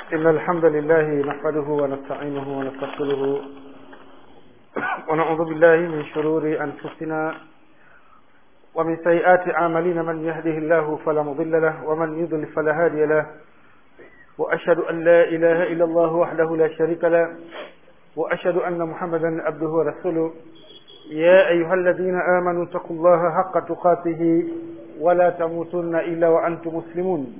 إن الحمد لله نحمده ونستعينه ونستغفره ونعوذ بالله من شرور أنفسنا ومن سيئات أعمالنا من يهده الله فلا مضل له ومن يضلل فلا هادي له وأشهد أن لا إله إلا الله وحده لا شريك له وأشهد أن محمدا عبده ورسوله يا أيها الذين آمنوا اتقوا الله حق تقاته ولا تموتن إلا وأنتم مسلمون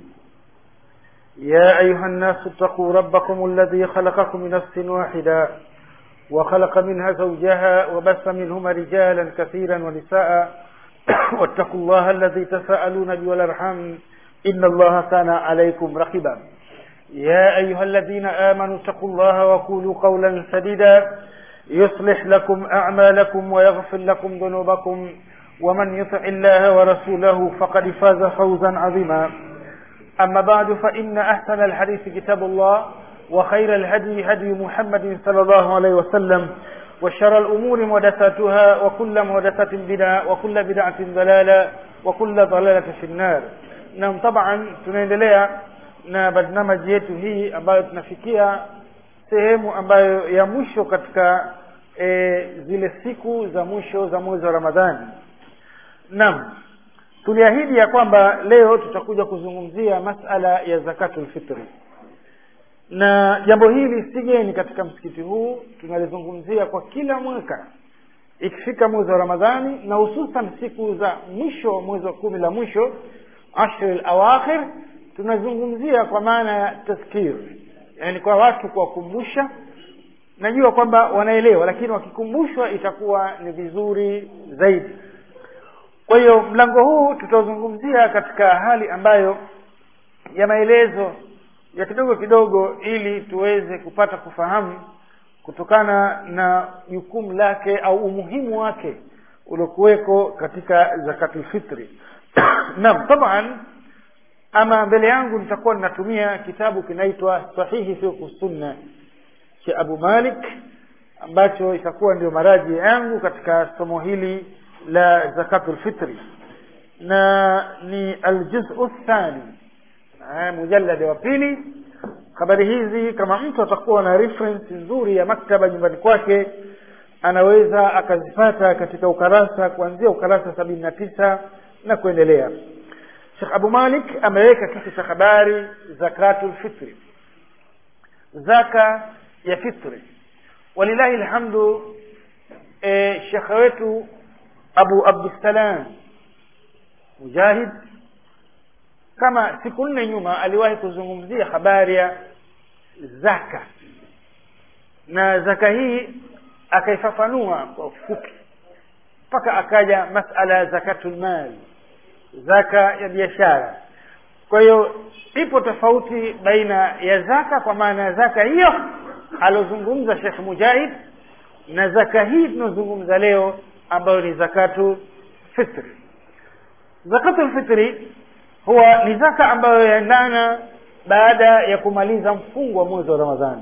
يا أيها الناس اتقوا ربكم الذي خلقكم من نفس واحدة وخلق منها زوجها وبث منهما رجالا كثيرا ونساء واتقوا الله الذي تساءلون به والأرحام إن الله كان عليكم رقيبا يا أيها الذين آمنوا اتقوا الله وقولوا قولا سديدا يصلح لكم أعمالكم ويغفر لكم ذنوبكم ومن يطع الله ورسوله فقد فاز فوزا عظيما أما بعد فإن أحسن الحديث كتاب الله وخير الهدي هدي محمد صلى الله عليه وسلم وشر الأمور محدثاتها وكل محدثة بدعة وكل بدعة ضلالة وكل ضلالة في النار نعم طبعا tunaendelea na barnamaji yetu hii ambayo tunafikia sehemu ambayo ya mwisho katika e, zile siku za mwisho za mwezi wa ramadhani naam tuliahidi ya kwamba leo tutakuja kuzungumzia masala ya zakatul fitri na jambo hili si geni katika msikiti huu tunalizungumzia kwa kila mwaka ikifika mwezi wa ramadhani na hususan siku za mwisho mwezi wa kumi la mwisho ashri lawakhir tunazungumzia kwa maana ya tazkir yani kwa watu kuwakumbusha najua kwamba wanaelewa lakini wakikumbushwa itakuwa ni vizuri zaidi kwa hiyo mlango huu tutauzungumzia katika hali ambayo ya maelezo ya kidogo kidogo ili tuweze kupata kufahamu kutokana na jukumu lake au umuhimu wake uliokuweko katika zakatul fitri naam taban ama mbele yangu nitakuwa ninatumia kitabu kinaitwa sahihi fiqh sunna cha abu malik ambacho itakuwa ndio maraji yangu katika somo hili la zakatul fitri na ni aljuzu thani mujalladi wa pili habari hizi kama mtu atakuwa na reference nzuri ya maktaba nyumbani kwake anaweza akazipata katika ukarasa kuanzia ukarasa sabini na tisa na kuendelea shekh abu malik ameweka kitu cha habari zakatul fitri zaka ya fitri walilahi lhamdu e, shekhe wetu abu abdussalam mujahid kama siku nne nyuma aliwahi kuzungumzia habari ya zaka na zaka hii akaifafanua kwa ufupi mpaka akaja masala ya zakatul mali zaka ya biashara kwa hiyo ipo tofauti baina ya zaka kwa maana ya zaka hiyo alozungumza shekh mujahid na zaka hii tunazungumza leo ambayo ni zakatu fitri zakatu fitri huwa ni zaka ambayo yaendana baada ya kumaliza mfungo wa mwezi wa ramadhani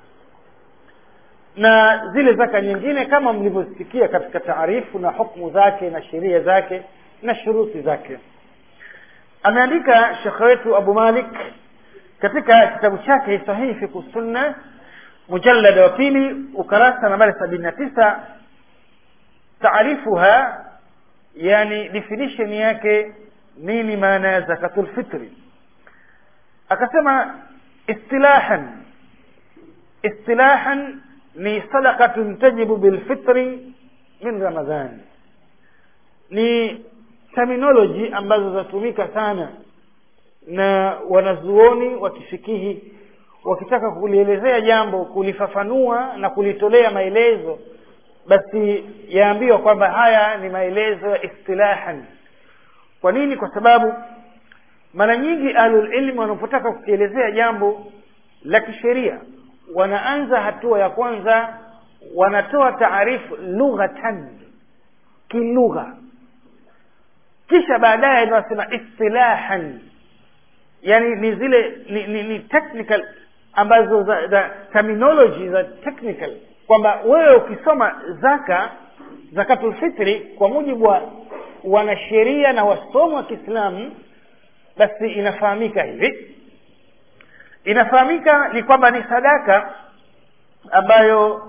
na zile zaka nyingine kama mlivyosikia katika taarifu na hukmu zake na sheria zake na shuruti zake ameandika shekhe wetu abu malik katika kitabu chake sahihi fiku sunna mujallada wa pili ukarasa nambari sabini na tisa taarifuha yani definition yake nini maana ya zakatul fitri akasema istilahan istilahan ni sadaqatun tajibu bilfitri min ramadhan ni terminology ambazo zatumika sana na wanazuoni wa kifikihi wakitaka kulielezea jambo kulifafanua na kulitolea maelezo basi yaambiwa kwamba haya ni maelezo ya istilahan kwa nini kwa sababu mara nyingi ahlulilmi wanapotaka kukielezea jambo la kisheria wanaanza hatua ya kwanza wanatoa taarifu lughatan kilugha kisha baadaye wanasema istilahan yani ni zile ni, ni, ni technical ambazo za, za terminology za technical kwamba wewe ukisoma zaka zakatul fitri kwa mujibu wa wanasheria na wasomo wa kiislamu basi inafahamika hivi inafahamika ni kwamba ni sadaka ambayo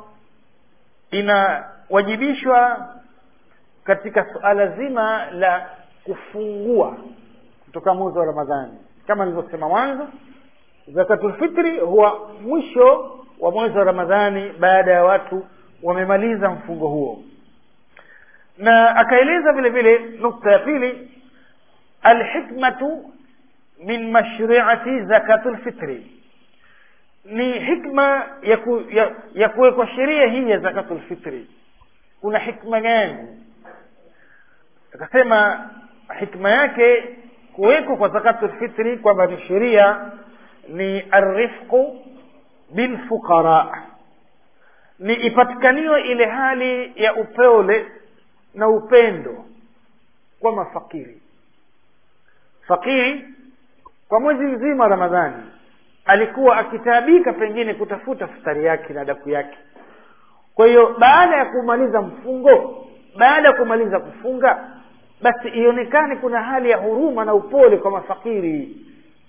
inawajibishwa katika suala zima la kufungua kutoka mwezi wa ramadhani kama nilivyosema mwanzo zakatulfitri huwa mwisho wa mwezi wa ramadhani baada ya watu wamemaliza mfungo huo na akaeleza vile vile nukta ya pili alhikmatu min mashriati zakatulfitri ni hikma ya, ku, ya, ya kuwekwa sheria hii ya zakatulfitri kuna hikma gani akasema hikma yake kuwekwa kwa zakatulfitri kwamba ni sheria ni arifqu bilfuqara ni ipatikaniwe ile hali ya upole na upendo kwa mafakiri fakiri kwa mwezi mzima wa ramadhani alikuwa akitaabika pengine kutafuta futari yake na daku yake kwa hiyo baada ya kumaliza mfungo baada ya kumaliza kufunga basi ionekane kuna hali ya huruma na upole kwa mafakiri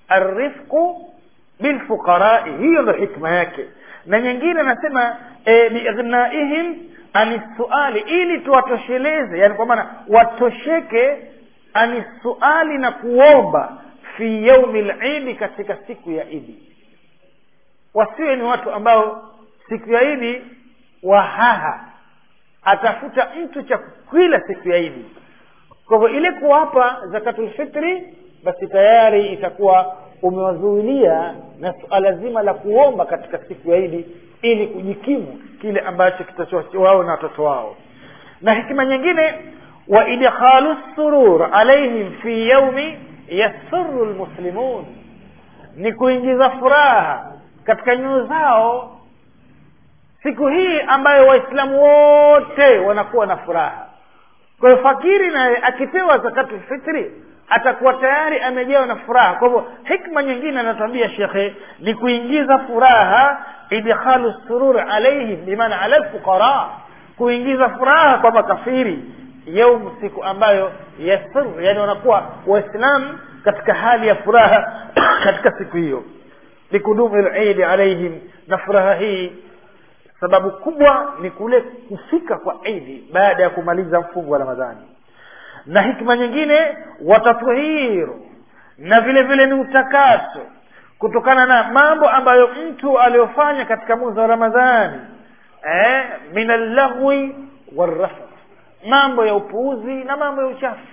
arifqu bilfuqarai hiyo ndo hikma yake na nyingine anasema e, biignaihim ani suali ili tuwatosheleze yani kwa maana watosheke ani suali na kuomba fi yaumi lidi katika siku ya idi wasiwe ni watu ambao siku ya idi wahaha atafuta mtu cha kila siku ya idi kwa hivyo ile kuwapa zakatulfitri basi tayari itakuwa umewazuilia na suala zima la kuomba katika siku ya idi ili kujikimu kile ambacho kitacho wao na watoto wao na hikima nyingine wa idkhalu surur alaihim fi yaumi yasuru lmuslimun ni kuingiza furaha katika nyoyo zao siku hii ambayo waislamu wote wanakuwa na furaha kwa hiyo fakiri naye akipewa zakatu fitri atakuwa tayari amejawa na furaha kwa hivyo hikma nyingine anatuambia shekhe ni kuingiza furaha idkhalu surur alaihim bimaana ala lfuqara kuingiza furaha kwa makafiri yaum siku ambayo yasur yani wanakuwa waislamu katika hali ya furaha katika siku hiyo likudumu lidi alaihim na furaha hii sababu kubwa ni kule kufika kwa idi baada ya kumaliza mfungo wa ramadhani na hikma nyingine watathiru na vile vile ni utakaso kutokana na mambo ambayo mtu aliyofanya katika mwezi wa ramadhani eh, min allahwi warrafath mambo ya upuuzi na mambo ya uchafu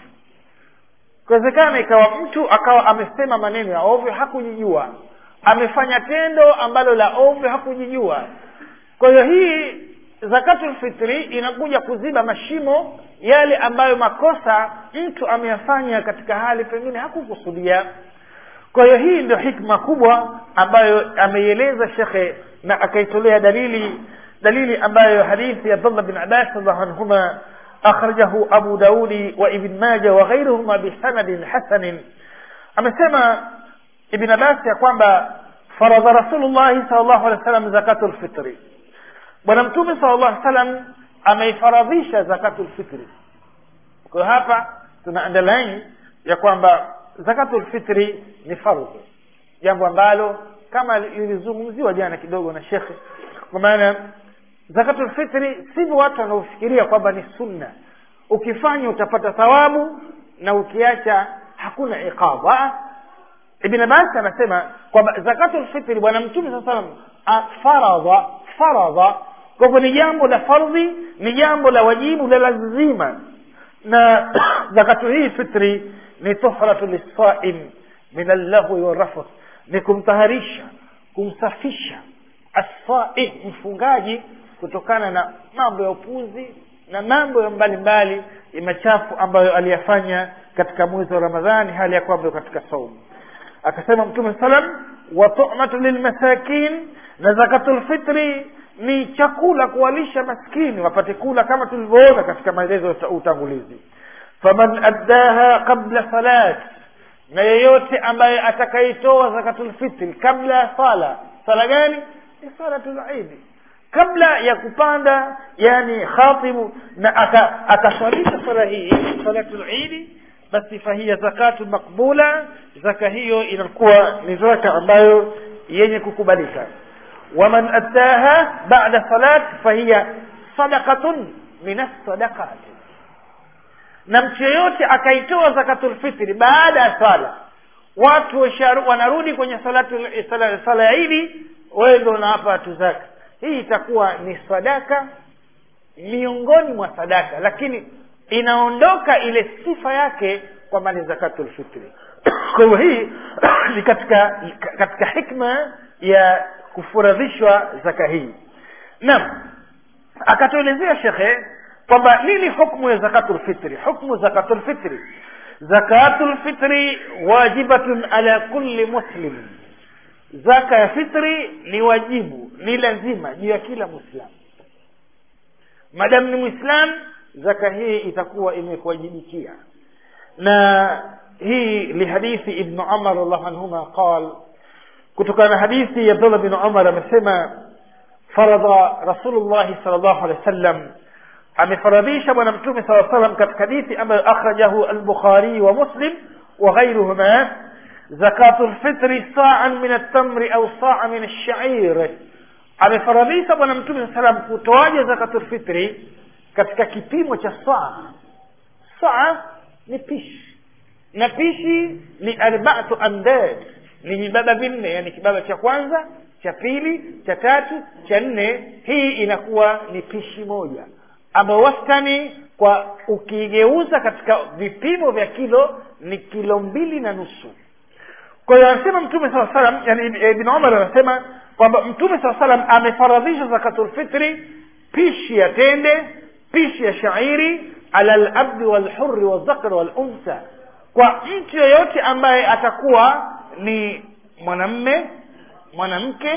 kuwezekana ikawa mtu akawa amesema maneno ya ovyo hakujijua amefanya tendo ambalo la ovyo hakujijua kwa hiyo hii zakatul fitri inakuja kuziba mashimo yale ambayo makosa mtu ameyafanya katika hali pengine hakukusudia kwa hiyo hii ndio hikma kubwa ambayo ameieleza shekhe na akaitolea dalili dalili ambayo hadithi ya abdullah bin abbas radhiallahu anhuma akhrajahu abu daudi wa ibn maja wa ghairuhuma bisanadin hasanin amesema ibn abbas ya kwamba faradha rasulullahi sal llahu alehi wa sallam zakatu lfitri bwana mtume sala llahu salam ameifaradhisha zakatu lfitri kwa hiyo hapa tuna underline ya kwamba zakatu lfitri ni fardhu jambo ambalo kama lilizungumziwa jana kidogo na shekhe kwa maana zakatu lfitri sivyo watu wanaofikiria kwamba ni sunna ukifanya utapata thawabu na ukiacha hakuna iqaba ibn abbas anasema kwamba zakatu lfitri bwana mtume saa salam faradha faradha kwa hivyo ni jambo la fardhi ni jambo la wajibu la lazima na zakatu hii fitri ni tuhratu lissaim min allahwi warafath ni kumtaharisha kumsafisha assaim mfungaji kutokana na mambo ya upuzi na mambo ya mbalimbali ya machafu ambayo aliyafanya katika mwezi wa ramadhani hali ya kwamba katika saumu akasema mtume salam wa tumatu lilmasakin na zakatul fitri ni chakula kuwalisha maskini wapate kula kama tulivyoona katika maelezo ya utangulizi faman addaha qabla salat na yeyote ambaye atakaitoa zakatulfitri kabla ya sala sala gani ni salatul idi kabla ya kupanda yani khatibu na akaswalisha sala hii salatul idi basi fahiya zakatu makbula zaka hiyo inakuwa ni zaka ambayo yenye kukubalika waman attaha ba'da salat fahiya sadaqatun min as-sadaqat na mtu yeyote akaitoa zakatul fitri baada ya swala watu washaru, wanarudi kwenye salatu sala, sala ya idi wewe ndio unawapa watu zaka hii itakuwa ni sadaka miongoni mwa sadaka lakini inaondoka ile sifa yake kwamba ni zakatul fitri kwa hivyo hii ni katika katika hikma ya kufuradhishwa zaka hii naam akatuelezea shekhe kwamba nini hukmu ya zakatul fitri hukmu zakatul fitri zakatul fitri wajibatun ala kulli muslim zaka ya fitri ni wajibu ni lazima juu ya kila mwislamu madamu ni mwislam zaka hii itakuwa imekuwajibikia na hii lihadithi ibnu umar radiallahu anhuma qal kutokana na hadithi ya abdullah bin umar amesema faradha rasulullahi sal llahu alehi wa sallam amefaradhisha bwana mtume saa salam katika hadithi ambayo akhrajahu albukhari wa muslim wa ghairuhuma zakatu lfitri saan min altamri au saa min alshair amefaradhisha bwana mtume saa salam kutoaja zakatu lfitri katika kipimo cha saa saa ni pishi na pishi ni arbaatu amdad ni vibaba vinne yani kibaba cha kwanza cha pili cha tatu cha nne hii inakuwa ni pishi moja ambayo wastani kwa ukigeuza katika vipimo vya kilo ni kilo mbili na nusu kwa hiyo anasema mtume saa salam yani ibn umar anasema kwamba mtume saa salam amefaradhisha zakatulfitri pishi ya tende pishi ya shairi ala labdi walhuri waldhakari waluntha kwa mtu yeyote ambaye atakuwa ni mwanamme mwanamke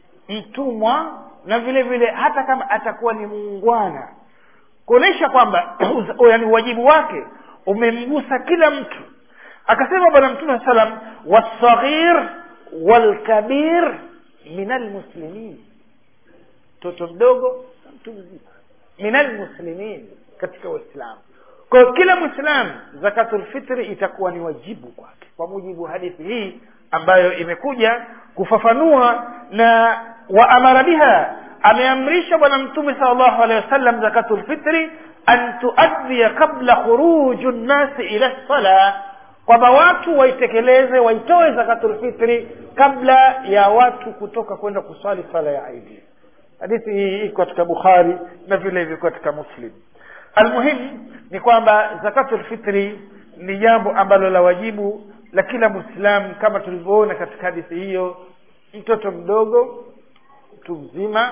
mtumwa na vile vile hata kama atakuwa ni muungwana kuonyesha kwamba yani wajibu wake umemgusa kila mtu akasema bwana mtume salam wasaghir walkabir min almuslimin mtoto mdogo na mtu mzima min almuslimin katika waislamu kwa hiyo kila mwislamu zakatulfitri itakuwa ni wajibu kwake kwa mujibu wa hadithi hii ambayo imekuja kufafanua na waamara biha ameamrisha bwana mtume sal llahu alehi wasallam zakatulfitri an tuadhiya qabla khuruju nnasi ila lsala kwamba watu waitekeleze waitoe zakatulfitri kabla ya watu kutoka kwenda kuswali sala ya idi hadithi hii iko katika bukhari na vile hivyo katika muslim almuhimu ni kwamba zakatulfitri ni jambo ambalo la wajibu la kila mwislamu kama tulivyoona katika hadithi hiyo mtoto mdogo mtu mzima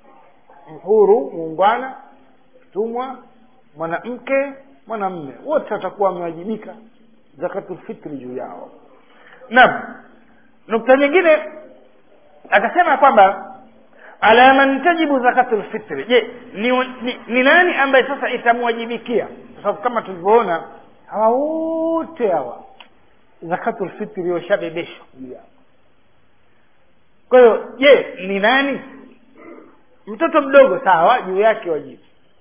mhuru muungwana mtumwa mwanamke mwanamme wote watakuwa wamewajibika zakatulfitri juu yao naam nukta nyingine akasema kwamba ala man tajibu zakatu lfitri je ni, ni, ni nani ambaye sasa itamwajibikia kwa sababu kama tulivyoona hawa wote hawa zakatu lfitri washabebeshwa juu yao kwa hiyo je ni nani mtoto mdogo sawa juu yake wajibu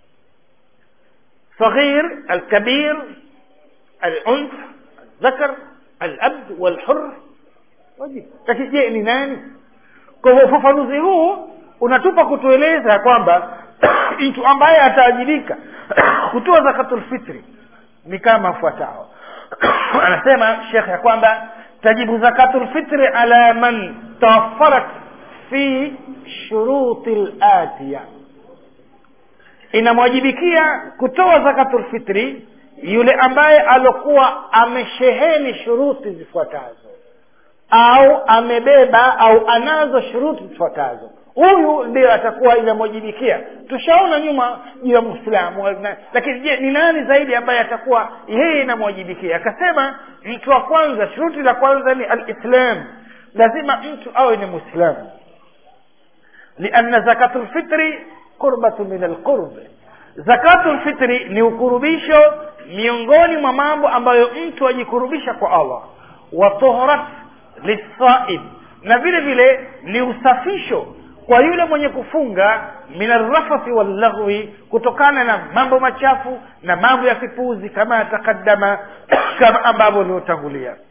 صغير الكبير الأنثى الذكر الأبد والحر wajibu lakini je ni nani kwa hivyo ufafanuzi huu unatupa kutueleza ya kwamba mtu ambaye ataajibika kutoa zakatulfitri ni kama afuatao anasema shekh ya kwamba tajibu zakatulfitri ala man tawafarat fi shuruti latiya inamwajibikia kutoa zakatulfitri yule ambaye alokuwa amesheheni shuruti zifuatazo au amebeba au anazo shuruti zifuatazo huyu ndio atakuwa inamwajibikia tushaona nyuma juu ya mwislamu lakini je ni nani zaidi ambaye atakuwa yeye inamwajibikia akasema mtu wa kwanza shuruti la kwanza ni alislam lazima mtu awe ni mwislamu lianna zakatu lfitri qurbatu min alqurb zakatu lfitri ni ukurubisho miongoni mwa mambo ambayo mtu ajikurubisha kwa allah wa tuhrat lisaim na vile vile ni usafisho kwa yule mwenye kufunga min arrafathi wallaghwi kutokana na mambo machafu na mambo ya kipuzi kama yatakadama kama ambavyo uliotangulia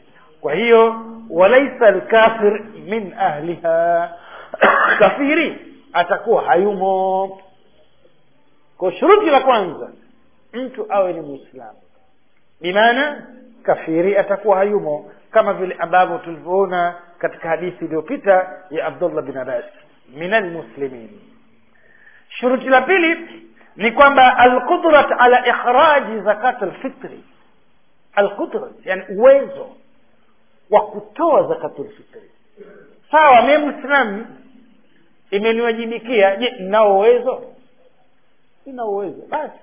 kwa hiyo walaisa lkafir min ahliha kafiri atakuwa hayumo kwa shuruti la kwanza mtu awe ni mwislamu bimaana kafiri atakuwa hayumo kama vile ambavyo tulivyoona katika hadithi iliyopita ya abdullah bin abbas min almuslimin shuruti la pili ni kwamba alqudrat ala ikhraji zakat alfitri alqudrat yani uwezo wa kutoa zakatul fitri sawa mie mwislamu imeniwajibikia je ninao uwezo sina uwezo basi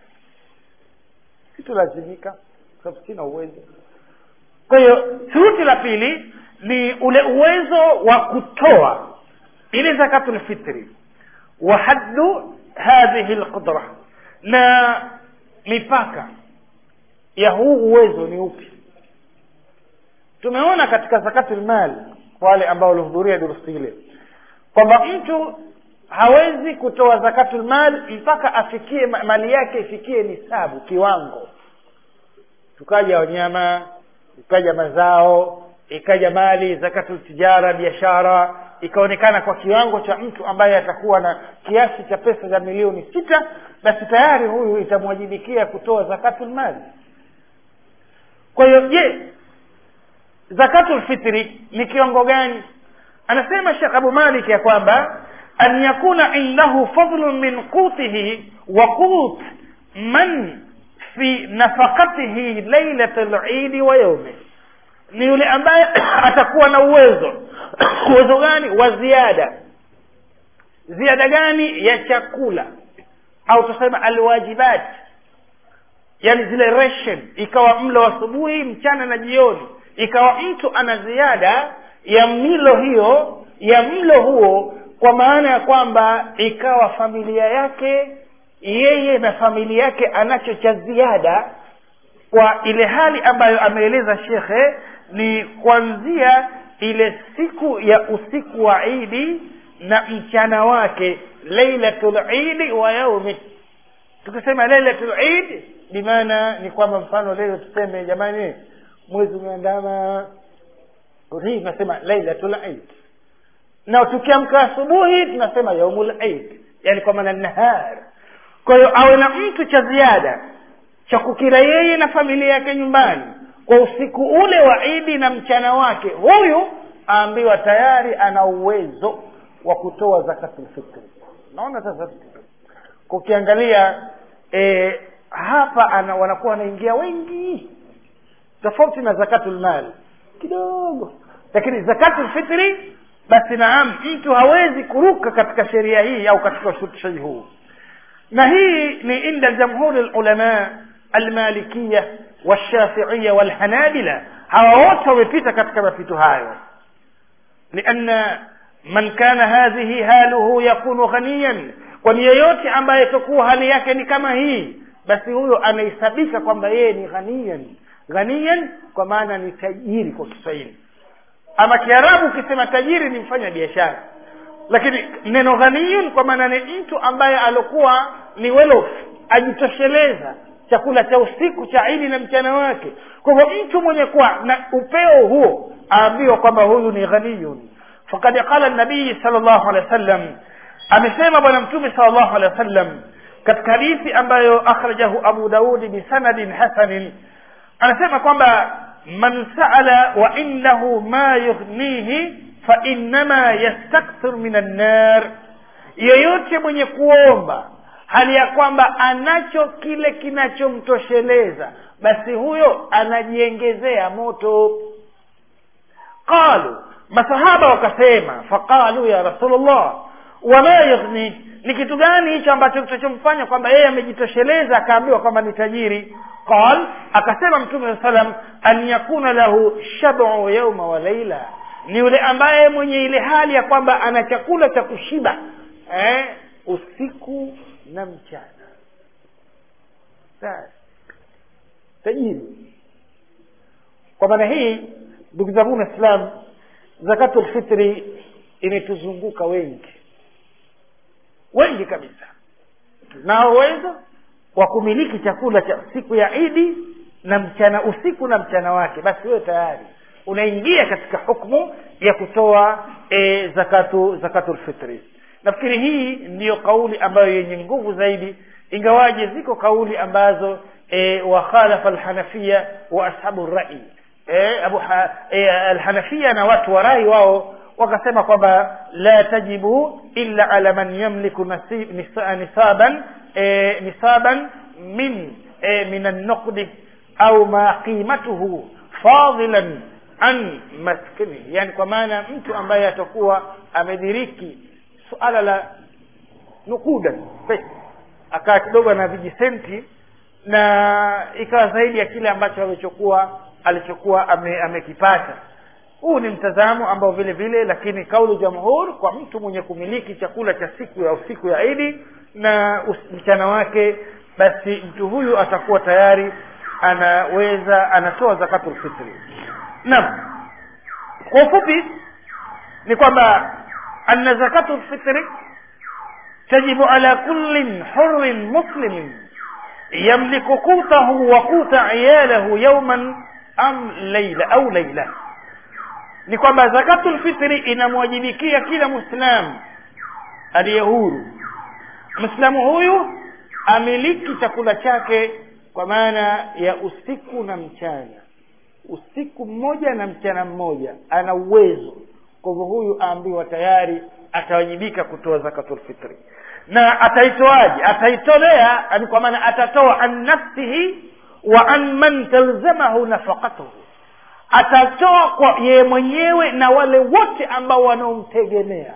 situlazimika kwa sababu sina uwezo kwa hiyo shuruti la pili ni ule uwezo wa kutoa ile zakatul fitri wa haddu hadhihi lqudra na mipaka ya huu uwezo ni upi tumeona katika zakatul mal wale ambao walihudhuria durusi ile kwamba mtu hawezi kutoa zakatul mal mpaka afikie mali yake ifikie nisabu kiwango tukaja wanyama ikaja mazao ikaja mali zakatul tijara biashara ikaonekana kwa kiwango cha mtu ambaye atakuwa na kiasi cha pesa za milioni sita basi tayari huyu itamwajibikia kutoa zakatul mali kwa hiyo je zakatul fitri ni kiwango gani anasema shekh abu malik ya kwamba an yakuna indahu fadlun min qutihi wa qut man fi nafaqatihi lailat lidi wa yaumi ni yule ambaye atakuwa na uwezo uwezo gani wa ziada ziada gani ya chakula au tuseme alwajibat yani zile ration ikawa mlo asubuhi mchana na jioni ikawa mtu ana ziada ya milo hiyo ya mlo huo kwa maana ya kwamba ikawa familia yake yeye na familia yake anacho cha ziada kwa ile hali ambayo ameeleza shekhe ni kuanzia ile siku ya usiku wa idi na mchana wake lailatul idi wa yaumi tukisema lailatul idi bimaana ni kwamba mfano leo tuseme jamani mwezi umeandama hii tunasema lailatul idi na tukiamka asubuhi tunasema yaumul idi yani kwa maana nahar kwa hiyo awe na mtu cha ziada cha kukira yeye na familia yake nyumbani kwa usiku ule wa idi na mchana wake huyu aambiwa tayari ana uwezo wa kutoa zakatul fitri naona sasa kukiangalia e, hapa ana, wanakuwa wanaingia wengi tofauti na zakatul mali kidogo lakini zakatul fitri basi naam mtu hawezi kuruka katika sheria hii au katika ushurutishaji huu na hii ni inda jamhuri lulama almalikiya walshafiiya walhanabila hawa wote wamepita katika mapito hayo lianna man kana hadhihi haluhu yakunu ghaniyan kwani yeyote ambaye tokuwa hali yake ni kama hii basi huyo anahesabika kwamba yeye ni ghaniyan ghaniyan kwa maana ni tajiri kwa kiswahili ama kiarabu ukisema tajiri ni mfanya biashara lakini neno ghaniyun kwa maana ni mtu ambaye alokuwa ni well off ajitosheleza chakula cha usiku cha idi na mchana wake kwa hivyo mtu mwenye kuwa na upeo huo aambiwa kwamba huyu ni ghaniyun fakad qala nabii sal llahu alehi wa sallam amesema bwana mtume sal llahu alehi wa sallam katika hadithi ambayo akhrajahu abu daudi bisanadin hasanin anasema kwamba man saala wa indahu ma yughnihi fainama yastakthir min annar yeyote mwenye kuomba hali ya kwamba anacho kile kinachomtosheleza basi huyo anajiengezea moto qalu masahaba wakasema faqalu ya rasulllah wama yughni ni kitu gani hicho ambacho kitachomfanya kwamba yeye amejitosheleza akaambiwa kwamba ni tajiri qal akasema mtume saa salam an yakuna lahu shabu yauma wa laila ni yule ambaye mwenye ile hali ya kwamba ana chakula cha kushiba eh, usiku na mchana Sasa, tajiri kwa maana hii ndugu zangu waislam zakatul fitri imetuzunguka wengi wengi kabisa nao uwezo wa kumiliki chakula cha siku ya idi na mchana usiku na mchana wake basi wewe tayari unaingia katika hukmu ya kutoa e, zakatu zakatul fitri nafikiri hii ndiyo kauli ambayo yenye nguvu zaidi ingawaje ziko kauli ambazo e, wakhalafa alhanafia wa ashabu rai e, abu ha, e, alhanafia na watu wa rai wao wakasema kwamba la tajibu illa ala man yamliku nasib, nisa, nisaban e, nisaban min e, min an-nuqdi au ma qimatuhu fadilan an maskini yani kwa maana mtu ambaye atakuwa amediriki suala la nukuda pesa akaa kidogo na vijisenti na ikawa zaidi ya kile ambacho alichokuwa alichokuwa ame, amekipata huu ni mtazamo ambao vile vile lakini kaulu jamhur kwa mtu mwenye kumiliki chakula cha siku ya siku ya idi na us- mchana wake basi mtu huyu atakuwa tayari anaweza anatoa zakatul fitri naam kwa ufupi ni kwamba anna zakatul fitri tajibu ala kullin hurrin muslimin yamliku qutahu wa quta iyalahu yawman am layla au layla ni kwamba zakatul fitri inamwajibikia kila muislamu aliye huru mwislamu huyu amiliki chakula chake kwa maana ya usiku na mchana usiku mmoja na mchana mmoja ana uwezo kwa hivyo huyu aambiwa tayari atawajibika kutoa zakatul fitri na ataitoaje ataitolea yani kwa maana atatoa an nafsihi wa an man talzamahu nafaqatuhu atatoa kwa yeye mwenyewe na wale wote ambao wanaomtegemea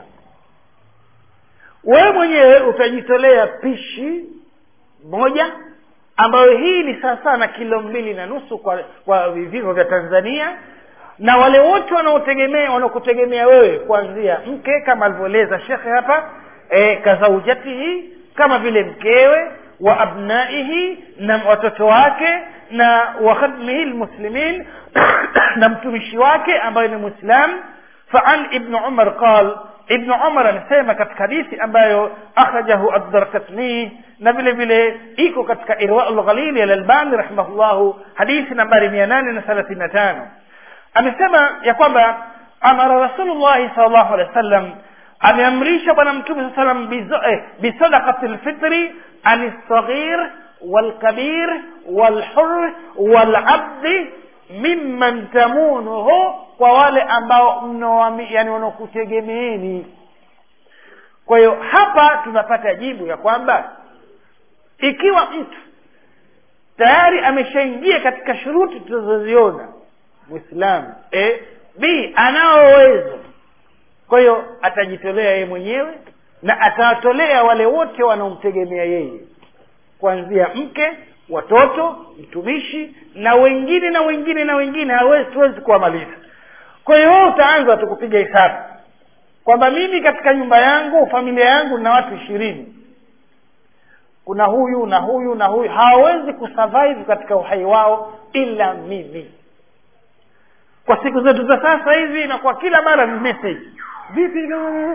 wewe mwenyewe utajitolea pishi moja ambayo hii ni sawasawa na kilo mbili na nusu kwa kwa vipimo vya tanzania na wale wote wanaotegemea wanaokutegemea wewe kuanzia mke kama alivyoeleza shekhe hapa e, kazaujatihi kama vile mkewe wa abnaihi na watoto wake na wa khadmihi lmuslimin na mtumishi wake ambaye ni mwislam faan ibnu umar qal ibnu umar anasema katika hadithi ambayo akhrajahu addarkatni na vile vile iko katika irwau lghalili alalbani rahimahullahu hadithi nambari mia nane na thelathini na tano amesema ya kwamba amara rasulullahi sal llahu alehi wa sallam ameamrisha bwana mtume saa salam bisadaqati lfitri ani lsaghir walkabir walhur walabdi mimman tamunuhu kwa wale ambao mnaoami yani wanaokutegemeeni kwa hiyo hapa tunapata jibu ya kwamba ikiwa mtu tayari ameshaingia katika shuruti tunazoziona mwislamu e, b anao uwezo kwa hiyo atajitolea yeye mwenyewe na atawatolea wale wote wanaomtegemea yeye kuanzia mke watoto mtumishi na wengine na wengine na wengine hawezi tuwezi kuwamaliza kwa hiyo wewe utaanza tu kupiga hesabu kwamba mimi katika nyumba yangu familia yangu na watu ishirini kuna huyu na huyu na huyu hawawezi kusurvive katika uhai wao ila mimi kwa siku zetu za sasa hivi na kwa kila mara ni message vipi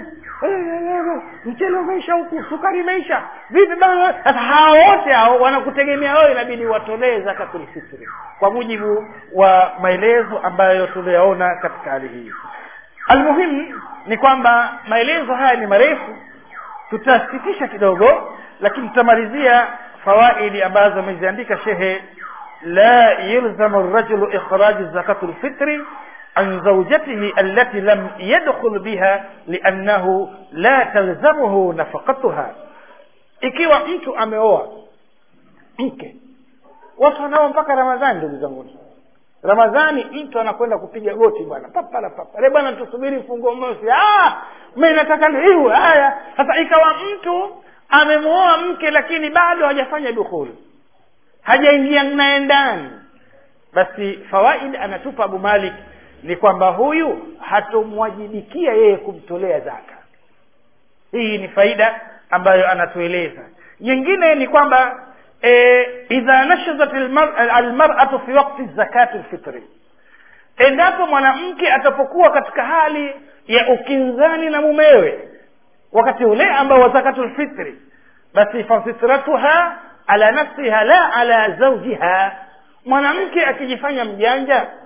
mchele umeisha huku sukari imeisha vipi sasa hawa wote hao wanakutegemea wewe inabidi watolee zakatul fitri kwa mujibu wa maelezo ambayo tuliyaona katika hali hii almuhimu ni kwamba maelezo haya ni marefu tutasitisha kidogo lakini tutamalizia fawaidi ambazo ameziandika shehe la yulzamu rajulu ikhraju zakatu lfitri عن زوجته التي لم يدخل بها لأنه لا تلزمه نفقتها ikiwa mtu ameoa mke watu wanao mpaka ramadhani ndugu zanguni ramadhani mtu anakwenda kupiga goti bwana papala papale bwana tusubiri mfungo mosi ah mi nataka hiwe haya sasa ikawa mtu amemwoa mke lakini bado hajafanya dukhuli hajaingia naye ndani basi fawaid anatupa abu malik ni kwamba huyu hatomwajibikia yeye kumtolea zaka hii ni faida ambayo anatueleza nyingine ni kwamba e, idha nashazat almaratu fi wakti zakati lfitri endapo mwanamke atapokuwa katika hali ya ukinzani na mumewe wakati ule ambao wa zakatu lfitri basi fafitratuha ala nafsiha la ala zaujiha mwanamke akijifanya mjanja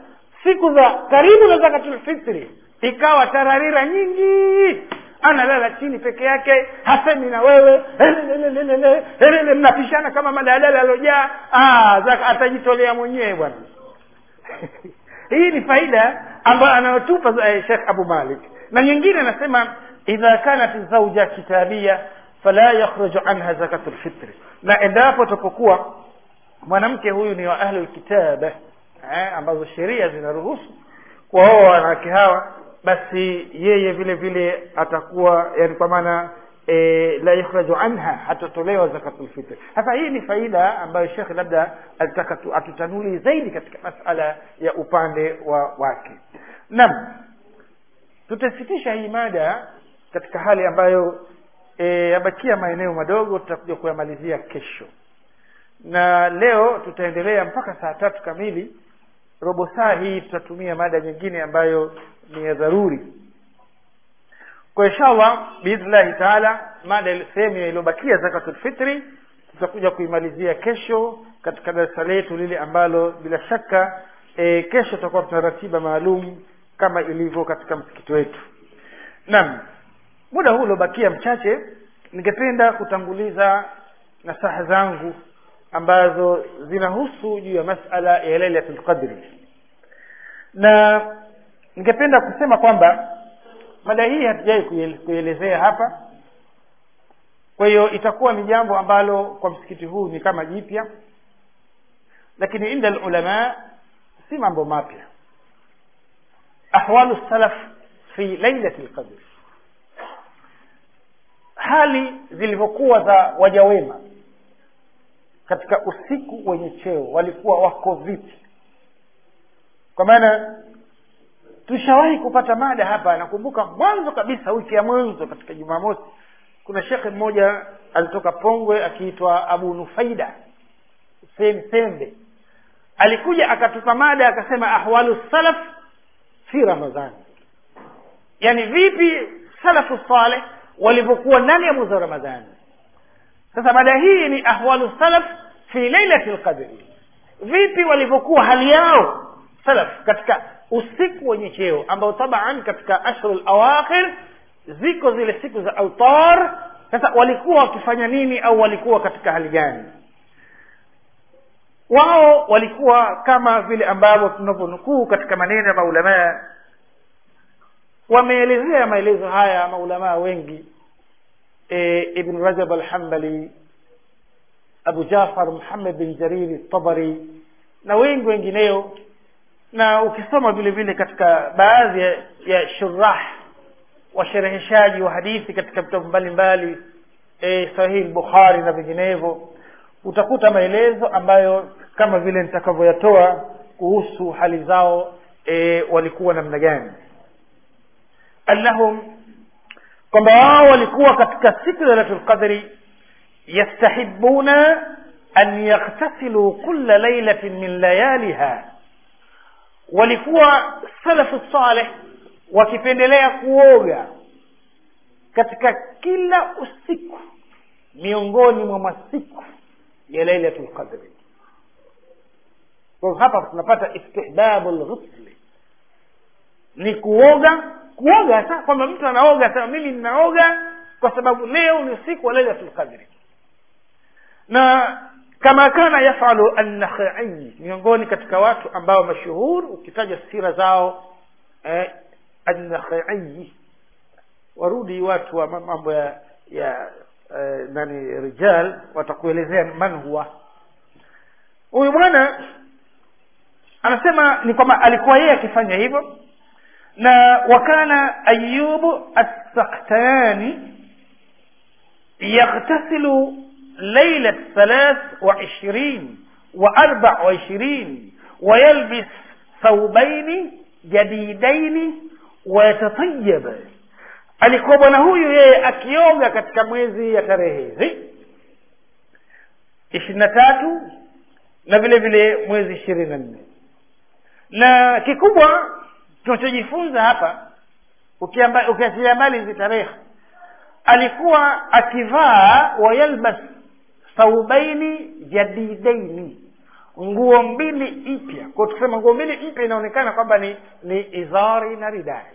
siku za karibu na zakatulfitri ikawa tararira nyingi analala chini peke yake hasemi na wewe elelelelele, elele, mnapishana kama madalala alojaa Ah, zaka atajitolea mwenyewe bwana hii ni faida ambayo anayotupa eh, shekh abu malik na nyingine anasema idha kanat zauja kitabia fala yakhruju anha zakatu lfitri na endapo tapokuwa mwanamke huyu ni wa ahli lkitaba eh, ambazo sheria zinaruhusu kuwaoa wanawake hawa basi yeye vile vile atakuwa yani kwa maana e, la yukhraju anha hatatolewa zakatul fitr sasa hii ni faida ambayo shekh labda alitaka tu- atutanuli zaidi katika masala ya upande wa wake naam tutasitisha hii mada katika hali ambayo e, yabakia maeneo madogo tutakuja kuyamalizia kesho na leo tutaendelea mpaka saa tatu kamili robo saa hii tutatumia mada nyingine ambayo ni ya dharuri kwa inshallah biidhnillahi taala mada ile- sehemu iliyobakia zakatul fitri tutakuja kuimalizia kesho katika darasa letu lile ambalo bila shaka e, kesho tutakuwa tuna ratiba maalum kama ilivyo katika msikiti wetu naam muda huu uliobakia mchache ningependa kutanguliza nasaha zangu ambazo zinahusu juu ya masala ya lailatul qadri na ningependa kusema kwamba mada hii hatujawai kuiele- kuielezea hapa kwa hiyo itakuwa ni jambo ambalo kwa msikiti huu ni kama jipya lakini inda lulama si mambo mapya ahwalu salaf fi lailati lqadri hali zilivyokuwa za waja wema katika usiku wenye cheo walikuwa wako vipi kwa maana tushawahi kupata mada hapa nakumbuka mwanzo kabisa wiki ya mwanzo katika jumamosi kuna shekhe mmoja alitoka pongwe akiitwa abu nufaida hussein sembe alikuja akatupa mada akasema ahwalu salaf fi ramadhani yani vipi salafu saleh walivyokuwa ndani ya mwezi wa ramadhani sasa mada hii ni ahwalu salaf fi lailati lqadri vipi walivyokuwa hali yao salaf katika usiku wenye cheo ambao taban katika ashhuru lawakhir ziko zile siku za autar sasa walikuwa wakifanya nini au walikuwa katika hali gani wao walikuwa kama vile ambavyo tunavyonukuu katika maneno ya maulamaa wameelezea maelezo haya maulamaa wengi e, ibn rajab alhambali abu jafar muhammad bin jariri tabari na wengi wengineo na ukisoma vile vile katika baadhi ya, ya shurah washereheshaji wa hadithi katika vitabu mbalimbali e, sahihi bukhari na vinginevyo utakuta maelezo ambayo kama vile nitakavyoyatoa kuhusu hali zao e, walikuwa namna gani annahum kwamba wao walikuwa katika siku ya lailatul qadri yastahibuna an yakhtasilu kulla lailatin min layaliha walikuwa salafu saleh wakipendelea kuoga katika kila usiku miongoni mwa masiku ya lailatul qadri kwa hivyo hapa tunapata istihbabu lghusli ni kuoga kuoga hasa kwamba mtu anaoga sema mimi ninaoga kwa sababu leo ni usiku wa lailatul qadri na kama kana yafalu annakhai miongoni katika watu ambao mashuhur ukitaja sira zao eh, annakhai warudi watu wa mambo ya ya eh, nani rijal watakuelezea man huwa huyu bwana anasema ni kwamba alikuwa yeye akifanya hivyo na wakana ayubu assaktani yaghtasilu ليلة ثلاث وعشرين وأربع وعشرين ويلبس ثوبين جديدين ويتطيب alikuwa bwana huyu yeye akioga katika mwezi ya tarehe hizi ishirini na tatu na vile vile mwezi ishirini na nne na kikubwa tunachojifunza hapa ukiachilia mbali hizi tarehe alikuwa akivaa wayalbas thaubaini jadidaini nguo mbili mpya kwa tukisema nguo mbili mpya inaonekana kwamba ni ni izari na ridai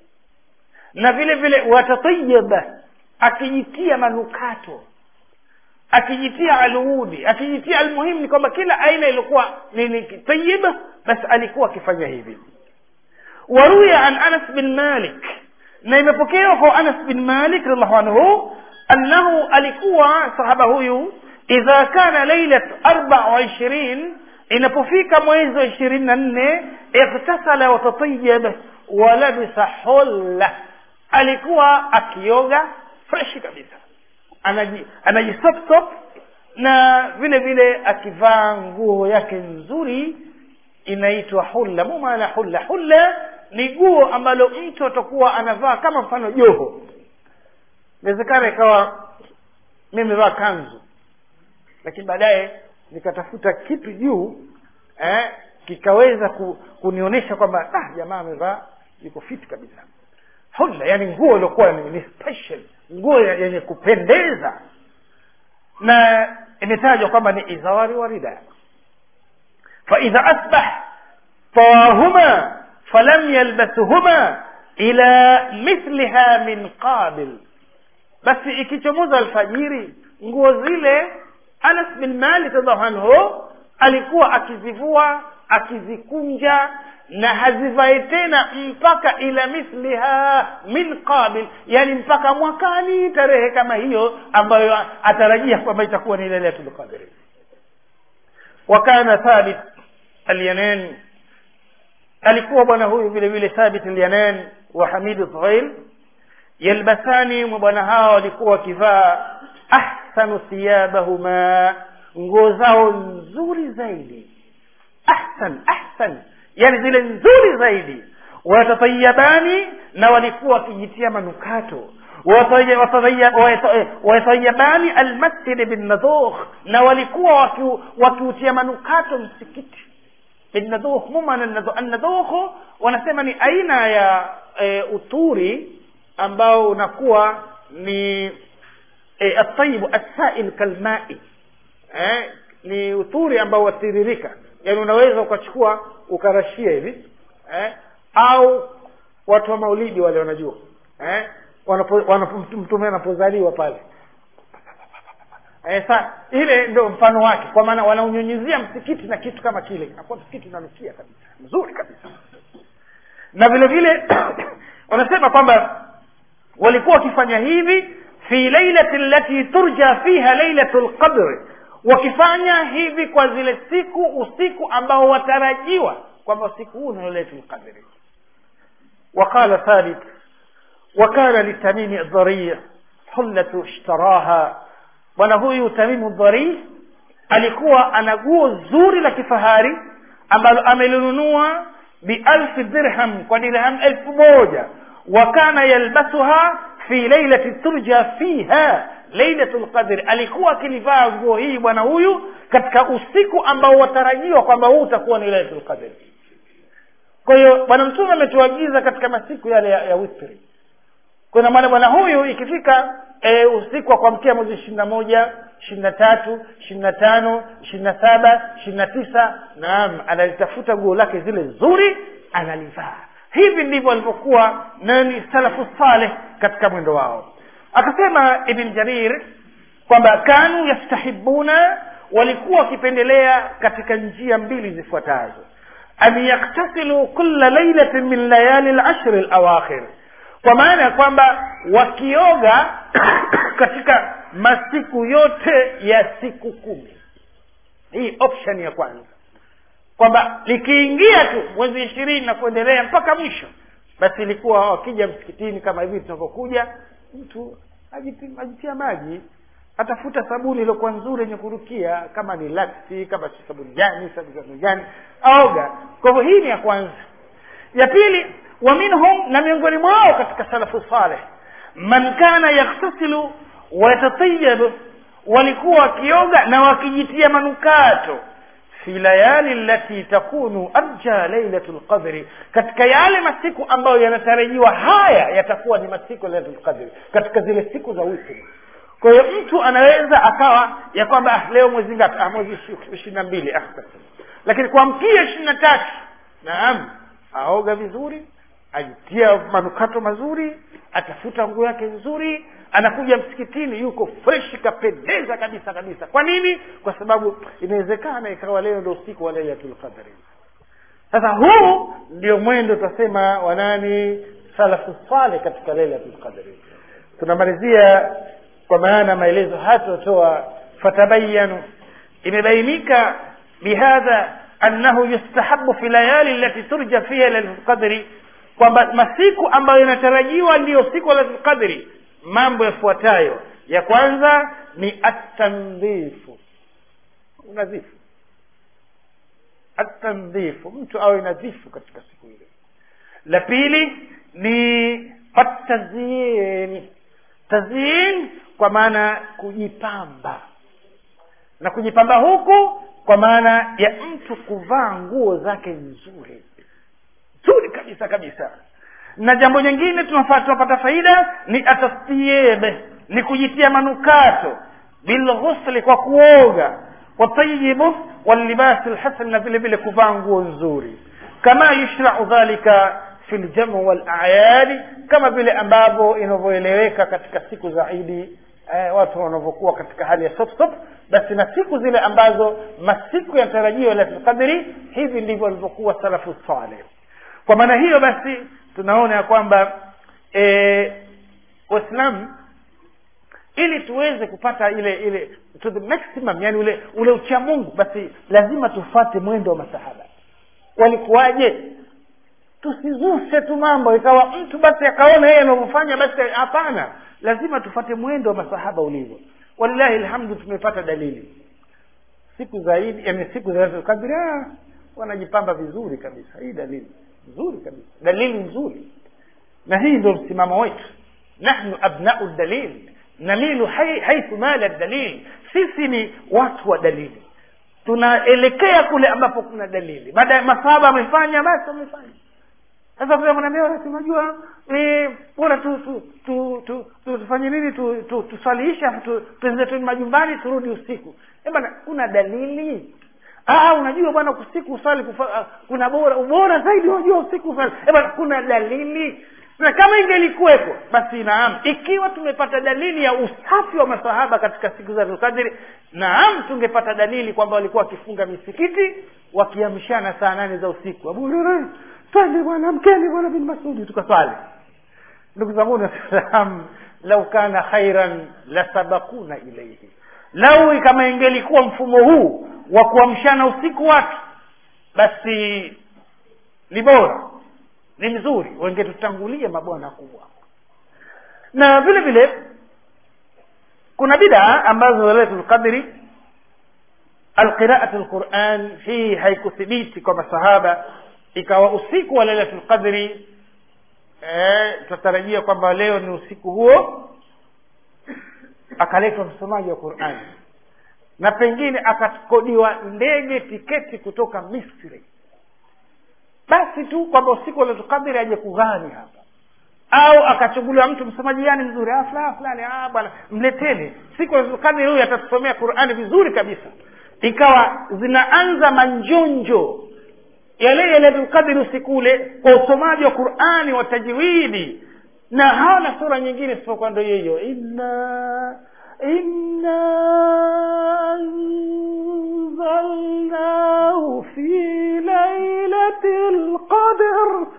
na vile vile watatayaba akijitia manukato akijitia aludi akijitia almuhimu ni kwamba kila aina ilikuwa ni ni tayiba basi alikuwa akifanya hivi waruya an anas bin malik na imepokewa kwa anas bin malik radiallahu anhu annahu alikuwa sahaba huyu idha kana lailat arba wa ishirin inapofika mwezi wa ishirini na nne iktasala watatayab walabisa hulla alikuwa akioga freshi kabisa anaji anajisopsop na vile vile akivaa nguo yake nzuri inaitwa hulla mu maana hulla hulla ni guo ambalo mtu atakuwa anavaa kama mfano joho inawezekana ikawa mi imevaa kanzu lakini baadaye nikatafuta kitu juu eh, kikaweza ku, kunionyesha kwamba ah, jamaa amevaa yuko fit kabisa hulla yani nguo iliokuwa ni, ni special nguo yenye kupendeza na imetajwa kwamba ni izawari wa rida faidha asbah tawahuma falam yalbasuhuma ila mithliha min qabil basi ikichomoza alfajiri nguo zile anas bin malik radiallahu anhu alikuwa akizivua akizikunja na hazivai tena mpaka ila mithliha min qabil yani mpaka mwakani tarehe kama hiyo ambayo atarajia kwamba itakuwa ni lailatul qadri wakana thabit alyanan alikuwa bwana huyu vile vile thabit alyanan wa hamidu dhuhail yalbasani mwa bwana hao walikuwa wakivaa ahsanu thiyabahuma nguo zao nzuri zaidi ahsan ahsan yani zile nzuri zaidi watatayabani na walikuwa wakijitia manukato watayabani almasjidi binnadhukh na walikuwa wakiutia manukato msikiti binnadhukh mumana annadhukh wanasema ni aina ya e, uturi ambao unakuwa ni e, atayibu assail kalmai eh, ni uturi ambao watiririka yaani unaweza ukachukua ukarashia hivi eh, au watu wa maulidi wale wanajua eh, wanapo, wanapo, mtume anapozaliwa pale eh, sa ile ndio mfano wake kwa maana wanaunyunyizia msikiti na kitu kama kile inakuwa msikiti unanukia kabisa mzuri kabisa na vile vile wanasema kwamba walikuwa wakifanya hivi fi lailati lati turja fiha lailatu lqadri wakifanya hivi kwa zile siku usiku ambao watarajiwa kwamba usiku huu ni lailatul qadri وقال ثابت وكان لتميم الضريع حلة اشتراها bwana huyu tamimu dhari alikuwa ana guo zuri la kifahari ambalo amelinunua bialfi dirham kwa dirham elfu moja wa kana yalbasuha fi lailati turja fiha lailatu lqadri alikuwa akilivaa nguo hii bwana huyu katika usiku ambao watarajiwa kwamba huu utakuwa ni lailatu lqadri kwa hiyo bwana mtume ametuagiza katika masiku yale ya, ya witri kuna maana bwana huyu ikifika e, usiku wa kuamkia mwezi ishirini na moja ishirini na tatu ishirini na tano ishirini na saba ishirini na tisa naam analitafuta guo lake zile zuri analivaa hivi ndivyo walivyokuwa nani salafu saleh katika mwendo wao akasema ibn jarir kwamba kanu yastahibuna walikuwa wakipendelea katika njia mbili zifuatazo an yaktasilu kula lailatin min layali lashri lawakhir kwa maana ya kwamba wakioga katika masiku yote ya siku kumi hii option ya kwanza kwamba likiingia tu mwezi ishirini na kuendelea mpaka mwisho basi ilikuwa wakija msikitini kama hivi tunavyokuja mtu ajitia, ajitia maji atafuta sabuni iliyokuwa nzuri yenye kurukia kama ni laksi kama si sabuni gani sabuni gani aoga kwa hivyo hii ni ya kwanza ya pili wa minhum na miongoni mwao katika salafu saleh man kana yaktasilu wayatatayab walikuwa wakioga na wakijitia manukato fi layali lati takunu arja lailatu lqadri katika yale masiku ambayo yanatarajiwa haya yatakuwa ni masiku ya lailatu lqadri katika zile siku za witri kwa hiyo mtu anaweza akawa ya kwamba ah, leo mwezi ngapi ah, mwezi ishirini na mbili ah, lakini kuamkia ishirini na tatu naam aoga vizuri ajitia manukato mazuri atafuta nguo yake nzuri anakuja msikitini yuko fresh kapendeza kabisa kabisa kwa nini kwa sababu inawezekana ikawa leo ndo usiku wa lailatul qadri sasa huu ndio mwendo tutasema wanani salafu saleh katika lailatul qadri tunamalizia kwa maana maelezo haya tunatoa fatabayanu imebainika bihadha annahu yustahabu fi layali allati turja fiha lailatul qadri kwamba masiku ambayo inatarajiwa ndiyo siku lailatul qadri mambo yafuatayo ya kwanza ni atandhifu unadhifu atandhifu mtu awe nadhifu katika siku ile la pili ni atazyin tazyin kwa maana kujipamba na kujipamba huku kwa maana ya mtu kuvaa nguo zake nzuri nzuri kabisa kabisa na jambo jingine tunafaa tunapata faida ni atastiebe ni kujitia manukato bilghusli kwa kuoga watayibu walibasi lhasan na vile vile kuvaa nguo nzuri kama yushrau dhalika fi ljamu walayadi kama vile ambavyo inavyoeleweka katika siku za idi eh, watu wanavyokuwa katika hali ya sopsop basi na siku zile ambazo masiku yanatarajiwa lailatulqadri hivi ndivyo walivyokuwa salafu saleh kwa maana hiyo basi tunaona ya kwamba e, waislamu ili tuweze kupata ile ile to the maximum yani ule ule ucha mungu basi lazima tufate mwendo wa masahaba walikuwaje tusizushe tu mambo ikawa mtu basi akaona yeye anavyofanya basi hapana lazima tufate mwendo wa masahaba ulivyo walillahi alhamdu tumepata dalili siku zaidi yani siku za kadri wanajipamba vizuri kabisa hii dalili nzuri kabisa dalili nzuri na hii ndio msimamo wetu nahnu abnau dalil namilu haithu mala dalil sisi ni watu wa dalili tunaelekea kule ambapo kuna dalili baada ya masahaba amefanya basi wamefanya sasa vile mwanaambia unajua bora tu tu tu tu tu tufanye nini tu tu tuswaliisha tu tuende tu majumbani turudi usiku eh bana kuna dalili ah unajua bwana usiku uswali kuna bora ubora zaidi unajua usiku uswali eh bana kuna dalili na kama ingelikuwepo basi naam ikiwa tumepata dalili ya usafi wa masahaba katika siku za Dhulqadri naam tungepata dalili kwamba walikuwa wakifunga misikiti wakiamshana saa nane za usiku Abu Hurairah twende bwana mkeni bwana bin Masudi tukaswali ndugu zangu waislamu lau kana khairan la sabakuna ilaihi lau kama ingelikuwa mfumo huu wa kuamshana usiku watu basi ni bora ni mzuri wengetutangulia mabwana kubwa na vile vile kuna bidaa ambazo lailatul qadri alqiraatu lquran hii haikuthibiti kwa masahaba ikawa usiku wa lailatul qadri tutatarajia kwamba leo ni usiku huo akaletwa msomaji wa qurani na pengine akakodiwa ndege tiketi kutoka misri basi tu kwamba usiku wa lailatul qadri aje kughani hapa au akachuguliwa mtu msomaji gani mzuri ah fulani fulani ah bwana mleteni siku ya lailatul qadri huyu atatusomea qurani vizuri kabisa ikawa zinaanza manjonjo yale yaliyokadiri usiku ule kwa usomaji wa qurani wa tajwidi na hawana sura nyingine isipokuwa ndo hiyo inna inna anzalnahu fi lailati lqadr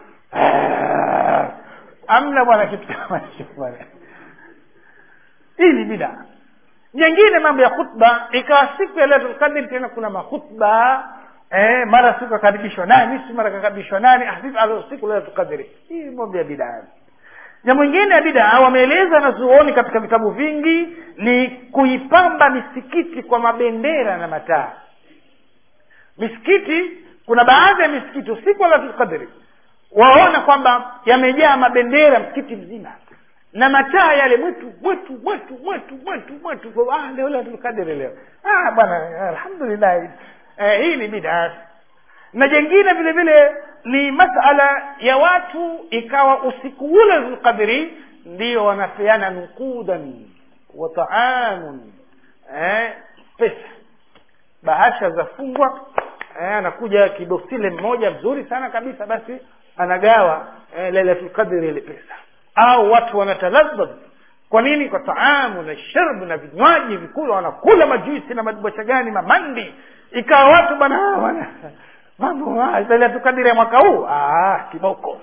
amna bwana kitu kama hicho bwana hii ni bidaa nyingine mambo ya khutba ikawa siku ya lailatul qadri tena kuna makhutba eh, mara siku akaribishwa nani si mara kakaribishwa nani siku lailatul qadri hii mambo ya bidaa jambo ingine ya bidaa wameeleza na zuoni katika vitabu vingi ni kuipamba misikiti kwa mabendera na mataa misikiti kuna baadhi ya misikiti usiku wa lailatul qadri waona kwamba yamejaa mabendera msikiti mzima na mataa yale mwetu mwetu mwetu mwetu mwetu mwetu ah leo lailatul qadri leo ah bwana alhamdulillah eh, hii ni bidaa na jengine vile vile ni masala ya watu ikawa usiku ule zulqadri ndio wanapeana nukudan wa taamun eh, pesa bahasha zafungwa eh, anakuja kidosile mmoja mzuri sana kabisa basi anagawa eh, lailatul qadri ile pesa au watu wanatalazaz kwa nini kwa taamu na sharbu na vinywaji vikula wanakula majuisi na madubasha gani mamandi ikawa watu bana wana mambo haya lailatul qadri ya mwaka huu ah kiboko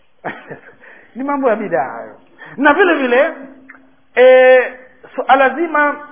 ni mambo ya bidaa hayo na vile vile e, suala so, zima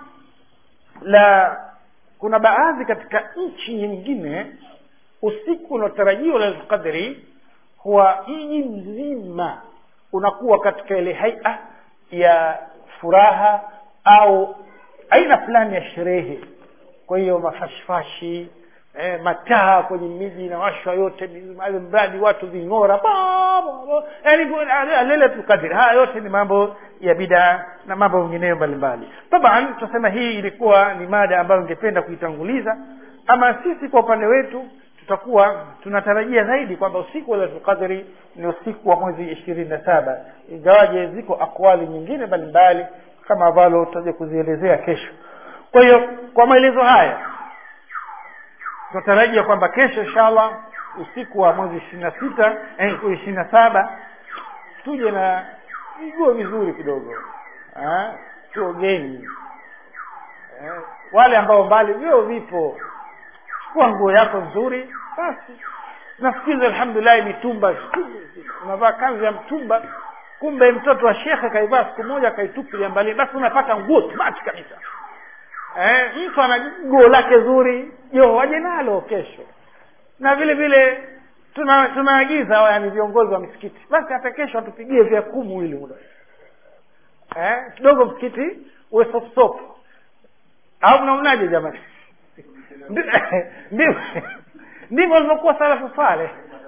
la kuna baadhi katika nchi nyingine usiku unaotarajiwa lailatul qadri huwa mji mzima unakuwa katika ile haia ya furaha au aina fulani ya sherehe kwa hiyo mafashfashi eh, mataa kwenye miji inawashwa yote mradi watu ving'ora yani lailatul qadri haya yote ni mambo ya bidaa na mambo mengineyo mbalimbali taban tunasema hii ilikuwa ni mada ambayo ningependa kuitanguliza ama sisi kwa upande wetu tutakuwa tunatarajia zaidi kwamba usiku wa lailatul qadri ni usiku wa mwezi ishirini na saba ingawaje ziko akwali nyingine mbalimbali kama ambalo tutaja kuzielezea kesho kwa hiyo kwa maelezo haya tunatarajia kwamba kesho inshallah usiku wa mwezi ishirini na sita ishirini na saba tuje na viguo vizuri kidogo tuogeni wale ambao mbali vyo vipo chukua nguo yako nzuri basi nafikiri alhamdulillah mitumba unavaa kanzu ya mtumba kumbe mtoto wa shekhe kaivaa siku moja akaitupilia mbali basi unapata nguo smart kabisa eh, mtu ana guo lake zuri jo waje nalo kesho na vile vile tuna tunaagiza yani viongozi wa misikiti basi hata kesho atupigie vya kumu ili muda eh, kidogo msikiti uwe sop sop au mnaonaje jamani ndivyo alivyokuwa salafu saleh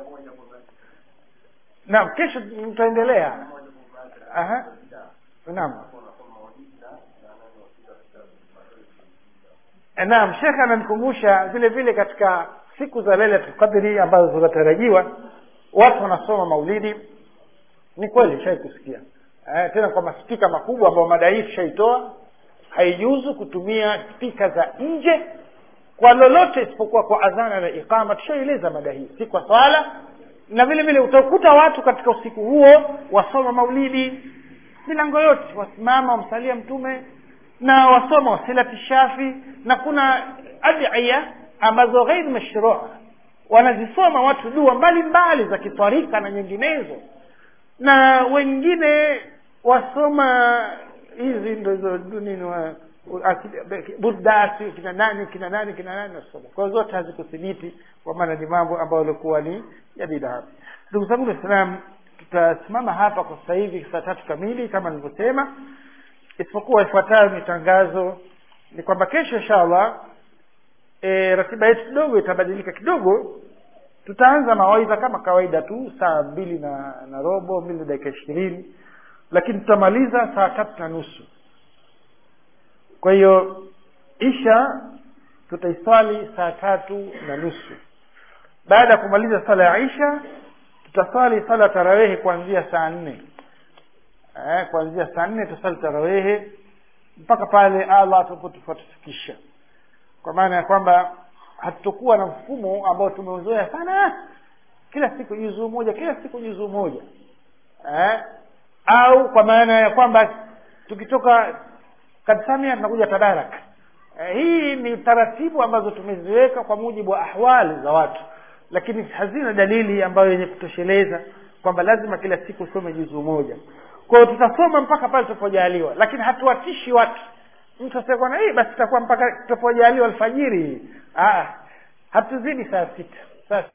naam kesho mtaendelea naam naam shekhe ananikumbusha vile vile katika siku za lailatul qadri ambazo zinatarajiwa watu wanasoma maulidi ni kweli shai kusikia eh, tena kwa maspika makubwa ambayo mada hii tushaitoa haijuzu kutumia spika za nje kwa lolote isipokuwa kwa adhana na iqama tushaeleza mada hii si kwa swala na vile vile utakuta watu katika usiku huo wasoma maulidi milango yote wasimama wamsalia mtume na wasoma wasilati shafi na kuna adiya ambazo ghairi mashrua wanazisoma watu dua mbalimbali za kitarika na nyinginezo na wengine wasoma hizi ndo nini wa burdasi kina nani kina nani kina nani nasoma kwa zote hazikuthibiti kwa maana ni mambo ambayo yalikuwa ni ya bidaa ndugu zangu waislam tutasimama hapa kwa sasa hivi saa tatu kamili kama nilivyosema isipokuwa ifuatayo ni tangazo ni kwamba kesho inshallah e, ratiba yetu kidogo itabadilika kidogo tutaanza mawaidha kama kawaida tu saa mbili na, na robo mbili na dakika ishirini lakini tutamaliza saa tatu na nusu kwa hiyo isha tutaiswali saa tatu na nusu baada ya kumaliza sala ya isha tutaswali sala tarawehe kuanzia saa nne eh, kuanzia saa nne tutaswali tarawehe mpaka pale allah atakapotufikisha kwa maana ya kwamba hatutokuwa na mfumo ambao tumeuzoea sana kila siku juzuu moja kila siku juzuu moja eh? au kwa maana ya kwamba tukitoka kadsamia tunakuja tadaraka eh, hii ni taratibu ambazo tumeziweka kwa mujibu wa ahwali za watu lakini hazina dalili ambayo yenye kutosheleza kwamba lazima kila siku usome juzuu moja kwa hiyo tutasoma mpaka pale tutapojaliwa lakini hatuwatishi watu mtu asema na hii basi itakuwa mpaka tutapojaliwa alfajiri ah hatuzidi saa sita saa